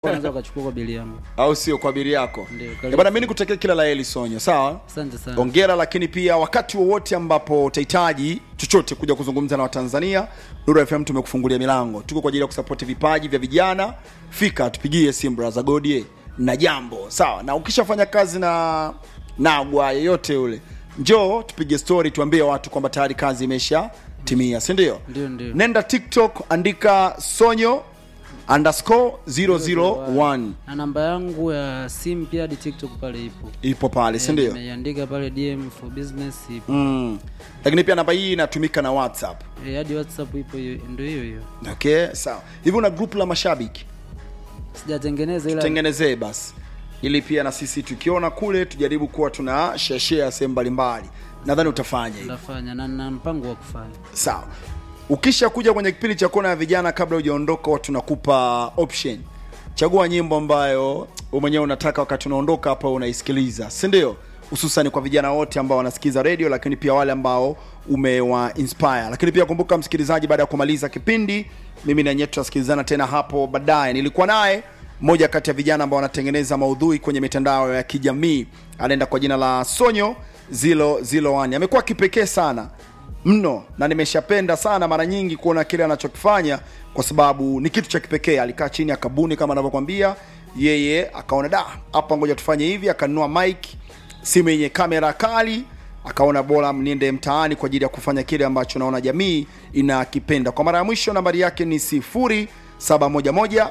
unaweza ukachukua kwa bili yangu. au sio kwa bili yako Ndio, Eh, karibu. bwana mimi nikutakia kila la heri sonyo sawa Asante sana. ongera lakini pia wakati wowote ambapo utahitaji chochote kuja kuzungumza na watanzania Nuru FM tumekufungulia milango tuko kwa ajili ya kusapoti vipaji vya vijana fika tupigie simu braza godie na jambo sawa na ukishafanya kazi na nagwa yeyote yule njoo tupige story tuambie watu kwamba tayari kazi imesha timia si ndio Ndio, ndio. nenda tiktok andika sonyo underscore 001 Na namba yangu ya simu pia hadi TikTok pale ipo. ipo pale si ndio Nimeiandika pale DM for business ipo. mm. lakini pia namba hii inatumika na whatsapp Eh, hadi WhatsApp ipo hiyo ndio hiyo hiyo. okay sawa hivi una group la mashabiki Sijatengeneza ila tengenezee basi ili pia na sisi tukiona kule tujaribu kuwa tuna share sehemu mbalimbali nadhani utafanya hivi nafanya na na mpango wa kufanya. sawa ukisha kuja kwenye kipindi cha kona ya vijana kabla hujaondoka huwa tunakupa option chagua nyimbo ambayo wewe mwenyewe unataka wakati unaondoka hapa unaisikiliza si ndio hususan kwa vijana wote ambao wanasikiza radio lakini pia wale ambao umewa inspire lakini pia kumbuka msikilizaji baada ya kumaliza kipindi mimi na nyetu tutasikilizana tena hapo baadaye nilikuwa naye mmoja kati ya vijana ambao wanatengeneza maudhui kwenye mitandao ya kijamii anaenda kwa jina la sonyo zilo zilo one amekuwa kipekee sana mno na nimeshapenda sana mara nyingi kuona kile anachokifanya kwa sababu ni kitu cha kipekee alikaa chini akabuni kama anavyokwambia yeye akaona da hapa ngoja tufanye hivi akanunua mic simu yenye kamera kali akaona bora niende mtaani kwa ajili ya kufanya kile ambacho naona jamii inakipenda kwa mara ya mwisho nambari yake ni 0711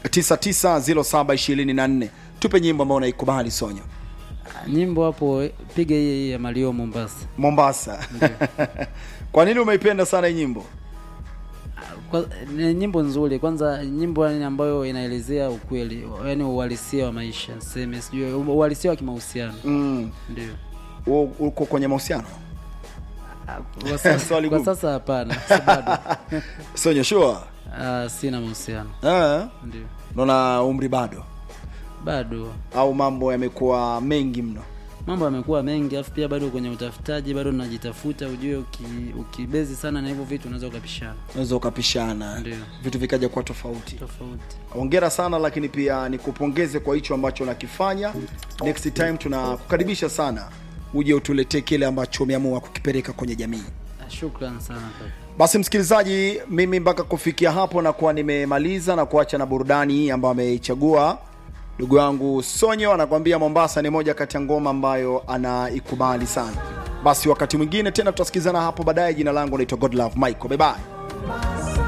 990724 tupe nyimbo ambayo unaikubali sonyo Nyimbo hapo eh, piga hii hii ya Mario Mombasa. mombasa kwa nini umeipenda sana hii nyimbo Kwa, ni nyimbo nzuri kwanza, nyimbo yani ambayo inaelezea ukweli, yani uhalisia wa maisha, niseme sijui uhalisia wa kimahusiano mm. ndio. u- uko kwenye mahusiano Kwa sasa, Swali kwa gumu. sasa hapana, si bado. sonyo shua Ah, sina mahusiano Ah, ndio, naona umri bado bado au mambo yamekuwa mengi mno mambo yamekuwa mengi, afu pia bado kwenye utafutaji, bado najitafuta. Ujue uki, ukibezi sana na hivyo vitu unaweza ukapishana, unaweza ukapishana Ndio. vitu vikaja kuwa tofauti tofauti. ongera sana lakini pia nikupongeze kwa hicho ambacho unakifanya next time tunakukaribisha sana uje utuletee kile ambacho umeamua kukipeleka kwenye jamii Ah, Shukran sana kaka. basi msikilizaji mimi mpaka kufikia hapo nakuwa nimemaliza na kuacha na burudani hii ambayo ameichagua ndugu yangu sonyo anakwambia mombasa ni moja kati ya ngoma ambayo anaikubali sana basi wakati mwingine tena tutasikizana hapo baadaye jina langu naitwa godlove michael bye bye